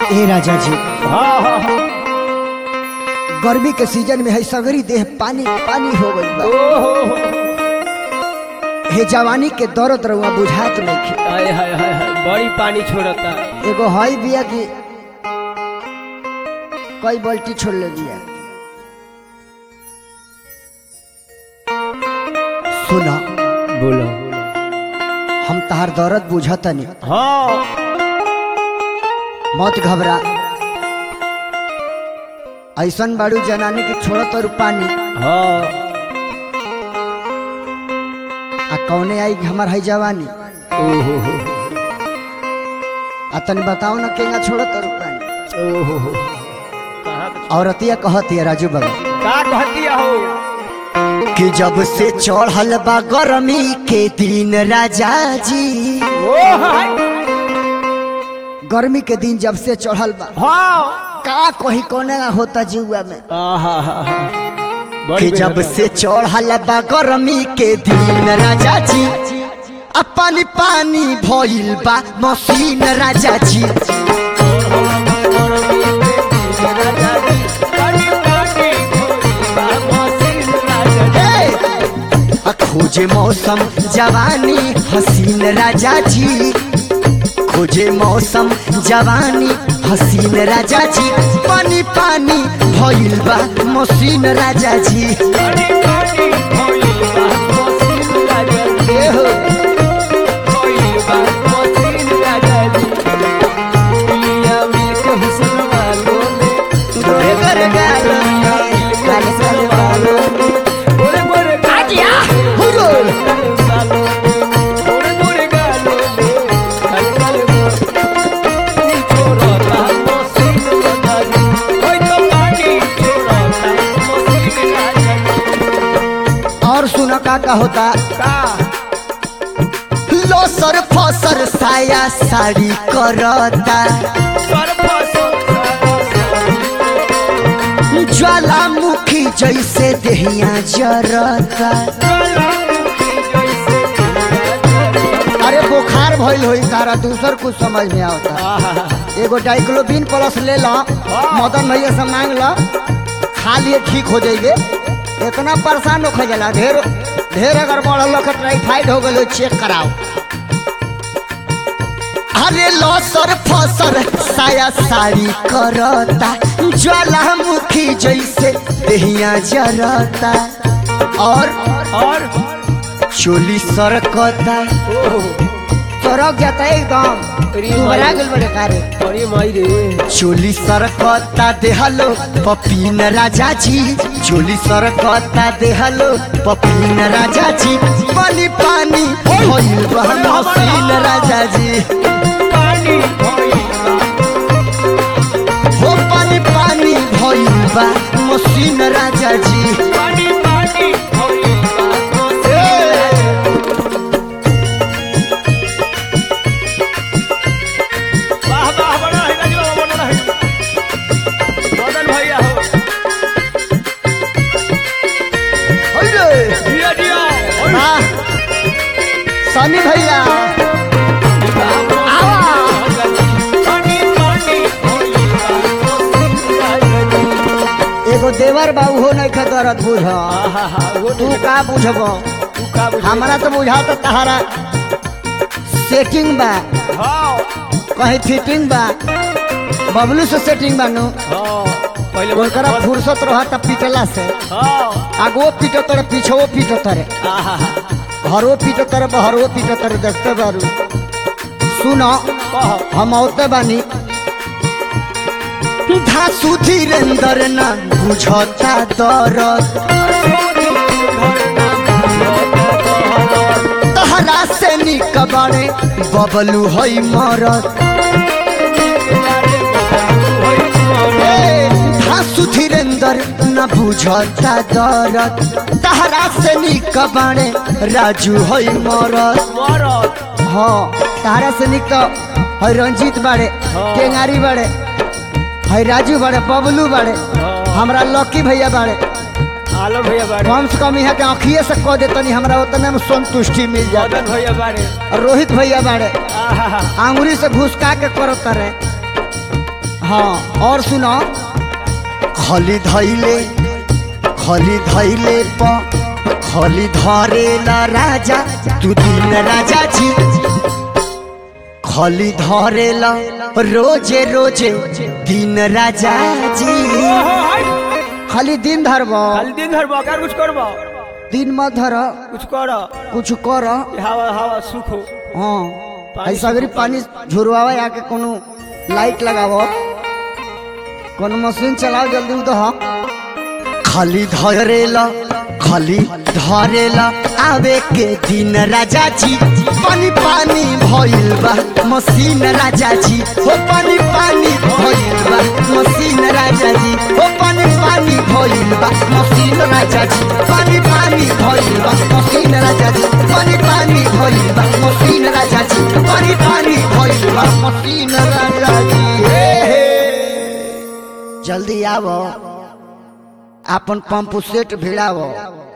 ए राजा जी हाँ हाँ हाँ। गर्मी के सीजन में है सगरी देह पानी पानी हो गई बा ओहो हे जवानी के दर्द रहुआ बुझात नहीं हाय हाय हाय हाय बड़ी पानी छोड़ता एगो हई बिया की कई बाल्टी छोड़ ले बिया सुना बोलो हम तहार दर्द बुझतनी हाँ मत घबरा ऐसन बाड़ू जनानी के छोड़त और पानी हाँ आ कौने आई हमार है जवानी ओहो हो आ तनी बताओ ना केगा छोड़त और पानी ओहो हो कहाँ पे- औरतिया कहती राजू बाबा का कहती हो कि जब से चढ़ल बा गरमी के दिन राजा जी ओ हाय गर्मी के दिन जब से चढ़ल बा हाँ का कही कोने होता जीवा में आहा हा हा कि जब से चढ़ल बा गरमी के दिन राजा जी आ पानी पानी भइल बा मशीन राजा जी हे! आ खोजे मौसम जवानी हसीन राजा जी खोजे मौसम जवानी हसीन राजा जी पानी पानी भइल बा मशीन राजा जी ए हो गोरे गोरे गालो में, काले काले बालों में। आजिया, हुरो। और सुनो का का होता लोसर फसर साया साड़ी करता ज्वालामुखी जैसे देहिया जरता अरे बुखार भइल होई तारा दूसर कुछ समझ में आवता एगो डाइक्लोबिन प्लस ले लो मदन भैया से मांग लो खा लिए ठीक हो जाइए इतना परेशान हो जाला ढेर ढेर अगर बढ़ल के टाइफाइड हो गए चेक कराओ अरे लसर फसर साया साड़ी करता ज्वालामुखी जैसे देहिया जरता और और चोली सरकता सरक जाता एकदम दुबरा गेल बड़े कारे अरे माई रे चोली सरकता देहलो पपीन राजा जी चोली सरकता देहलो पपीन राजा जी पानी पानी होइल बहन हसीन राजा जी पानी हो पानी पानी भइल बा मसीन राजा जी पानी पानी वाह वाह बड़ा है राजू बाबा बड़ा है मदन भैया हो होइले दिया दिया हाँ सनी भैया आवा पानी पानी एगो देवर बाबू हो नहीं खतरत बुझ आहा वो तू का बुझबो तू का बुझ हमरा तो बुझा तो तहारा सेटिंग बा हाँ कहीं फिटिंग बा बबलू से सेटिंग बा नु हाँ पहले ओकरा फुर्सत रहता पिटला से हाँ आगो पीटो तरे पीछो पीटो तरे आहा घरो पीटो तरे बहरो पीटो तरे देखते बारू सुनो कह हम औते बानी धासु धीरेन्द्र न बुझता दरद तहरा से निक बाड़े बबलू हई मरद धासु धीरेन्द्र न बुझता दरद तहरा से निक बाड़े राजू हई मरद मरद हाँ तारा से निक तो है रंजीत बाड़े हाँ। टेंगारी बाड़े है राजू बाड़े बबलू बाड़े हाँ। हमरा लकी भैया बाड़े आलम भैया बारे कम से कम यहाँ के आँखिए से कह देतनी हमरा उतने में संतुष्टि मिल जाता मदन भैया बारे और रोहित भैया बाड़े आहा आंगुरी से घुसका के करत रहे हाँ और सुनो खली धैले खली धैले प खली धरेला राजा तू दिन राजा जी खली धरेला रोजे रोजे दिन राजा जी खाली दिन धरब खाली दिन धर कर कुछ करबो दिन मत धर कुछ कर कुछ कर हवा हवा सुख हो हाँ पानी ऐसा अगर पानी झुरवावा आके कोनो लाइट लगावो कोनो मशीन चलाओ जल्दी उदह खाली धरेला खाली धरेला आवे के दिन राजा जी पानी पानी भइल बा मशीन राजा जी हो पानी पानी भइल बा मशीन राजा जी हो पानी पानी भइल बा मशीन राजा जी पानी पानी भइल बा मशीन राजा जी पानी पानी भइल बा मशीन राजा जी पानी पानी भइल बा मशीन राजा जी हे हे जल्दी आवो अपन पंप सेट भिड़ावो